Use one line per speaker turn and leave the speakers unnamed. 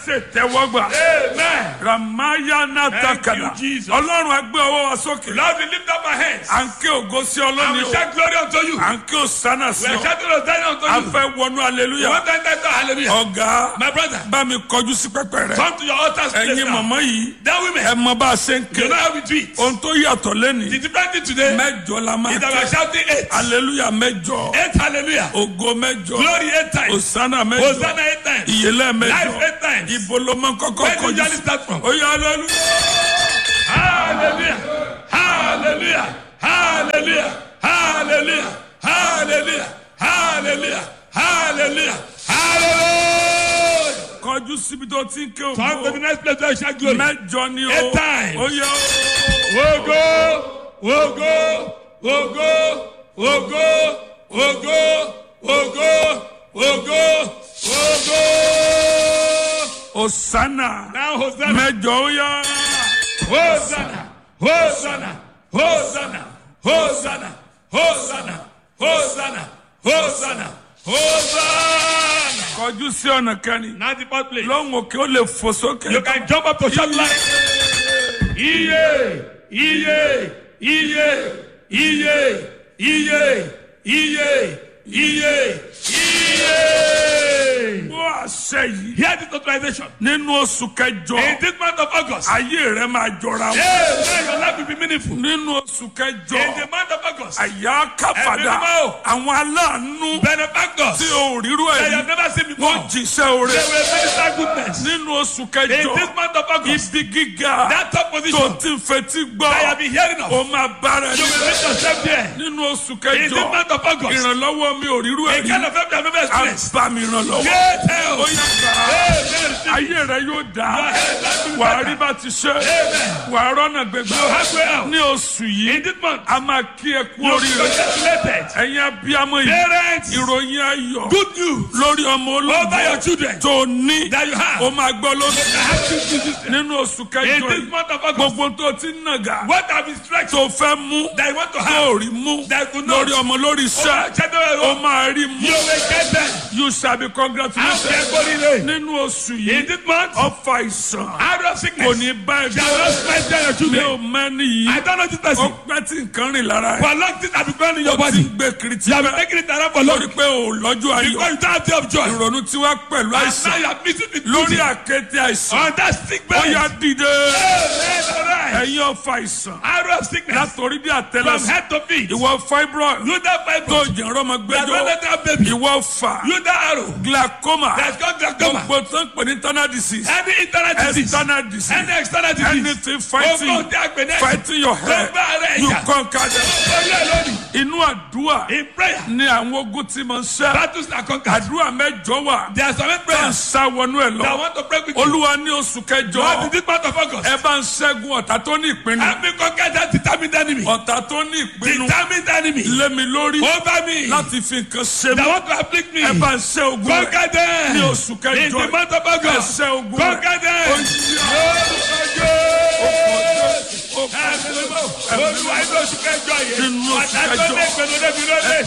ṣètẹ́wọ́gbà
Amen.
ramaya natakala
Thank you, Jesus.
ọlọ́run agbé ọwọ́ wa sókè
Lord, we lift up our hands.
à ń ké ògo sí
And
ọlọ́ni
we
o
shout glory unto you.
à ń ké òsánà sí
We are
ọ
shouting Hosanna unto
a
you.
fẹ́ wọnú
We
aleluya
want to enter into hallelujah.
ọ̀gá
My brother,
bá mi kọjú sí pẹpẹ rẹ
come to your altar's place
ẹ̀yin
now.
mọ̀mọ́ yìí
That
ẹ
women,
mọ bá a ṣe ń ké
you know how we do it.
ohun tó yàtọ̀ lẹ́nìí
The different thing today
mẹ́jọ la máa
is that we are
ké
shouting eight.
aleluya mẹ́jọ
Eight hallelujah.
ògo mẹ́jọ
Glory eight times.
òsánà mẹ́jọ
Hosanna eight times.
ìyẹlẹ
Life
mẹ́jọ
eight times.
ibo ló máa ń kọ́kọ́
Where do you
kọjú
usually
sí
start from?
ó yá aleluya.
Hallelujah. Hallelujah. Hallelujah. Hallelujah. Hallelujah. Hallelujah. Hallelujah. Hallelujah.
kọjú síbi tó ti ń ké
Come to the
ògo
next place where you shout glory.
mẹ́jọ ni o
Eight times.
ó yá
Ogo, ogo, ogo, ogo, ogo, ogo, ogo, ogo.
òsánà
Now Hosanna,
mẹ́jọ ó yá
Hosanna, Hosanna, Hosanna, Hosanna, Hosanna, Hosanna, Hosanna, Hosanna.
kọjú sí ọ̀nà kẹrin
Now the fourth place.
lọ́hùn òkè ó lè fò sókè
You can jump up to shout like iye, iye, iye, iye, iye, iye, iye, iye.
bó àṣẹ yìí
Hear this authorization.
nínú oṣù kẹjọ
In this month of August,
ayé rẹ máa jọra wọn
Amen. Your life will be meaningful.
nínú oṣù
In
kẹjọ
the month of August,
àyà káfàdà
Ẹ̀mí mímọ́.
àwọn aláàánú
benefactors
tí o rírú
that you
ẹ̀
have never seen before,
wọ́n jíṣẹ́ oore
they will minister goodness.
nínú oṣù
In
kẹjọ
this month of August,
ibi gíga
that top
tó
position
ti ń fetí gbọ́
that you have been hearing of,
o máa bára
you
ẹni
will meet yourself there.
nínú oṣù
In
kẹjọ
this month of August,
ìrànlọ́wọ́ mi ò rírú
a
ẹ̀ rí
kind of help you have never experienced.
àbámi ìrànlọ́wọ́
Great
ó
help.
yá gbà á
Amen.
ayé rẹ yóò dá
Amen.
wà á rí bá ti ṣe wà á rọ́nà gbẹgbẹ
halfway out.
ní oṣù
In
yìí
this month,
a máa kí ẹ kú
you will be
oríire
congratulated.
ẹ̀yin abiyamọ yìí
Parents,
ìròyìn ayọ̀
good news
lórí ọmọ
over your
olóògbé
children
tó ní
that you have.
o máa gbọ́ lóṣù
I have two children.
nínú oṣù
In
kẹjọ
this
yìí
month of August,
gbogbo tó ti ń nàgà
what have been stretched
tó fẹ́ mú
that you want to
tó
have,
rí mú
that you could not,
lórí ọmọ lórí
over
iṣẹ́
your children,
o máa rí mú
you will get them.
you shall be
Have
congratulated
their body lay.
nínú oṣù
In
yìí
this month,
ọfà ìsàn
out of
kò
sickness,
ní bá ẹ
shall not spend your
mi
children.
ò mẹ́ni
I
yìí
don't know this
ó
person.
pẹ́ tí nǹkan rìn lára ẹ̀
For long things have been going in
ó
your
ti
body.
ń gbé kiri tí
You have been
bẹ́ẹ̀
taking it around for long.
lórí pé ò lọ́jọ́ ayọ̀
Because you don't have day of joy.
ìrònú tí wá pẹ̀lú
And now
àìsàn
you are missing the
lórí
beauty
àkété àìsàn
on that sick
ó
bed.
yá dìde
Amen. All right.
ẹ̀yin ọfà àìsàn
Out of sickness,
látòrí bí
from
àtẹlẹsẹ̀
head to feet.
ìwọ fibroid
You that
tó
Bible,
jẹ̀rọ ọmọ
that
gbẹjọ
don't have baby.
ìwọ fà
You that arrow,
glaucoma
that's got glaucoma.
gbogbo tó ń pè ní internal disease
Any internal disease,
external disease
any external disease.
anything fighting
Gbogbo tí a pè ní ẹ̀sìn.
fighting your head
Gbogbo ara
you
ẹ̀yà.
conquer them
Orí ẹ̀ lónìí.
inú àdúrà
In prayer,
ni àwọn ogun ti máa ń ṣẹ́
battles are conquered.
àdúrà mẹ́jọ wà
There are some
tá à ń
prayers
sá wọnú ẹ̀
that
lọ
want to pray with you.
olúwa ní oṣù
God, in
kẹjọ
this month of August,
ẹ bá ń ṣẹ́gun ọ̀tá tó ní ìpinnu
help me conquer that determined enemy.
ọ̀tá tó ní ìpinnu
Determined enemy
lé mi lórí
over me
láti fi nǹkan ṣe
that
mí
want to afflict me.
ẹ bá ń ṣẹ́ ogun rẹ̀
Conquer them.
ní oṣù
In
kẹjọ
the month of
ẹ
August,
ṣẹ́ ogun rẹ̀
conquer them.
ó kọjá
Olúwa inú oṣù kẹjọ yẹn.
Nínú oṣù
Ọ̀tá tó
kẹjọ.
lé ìpinnu débi lóde.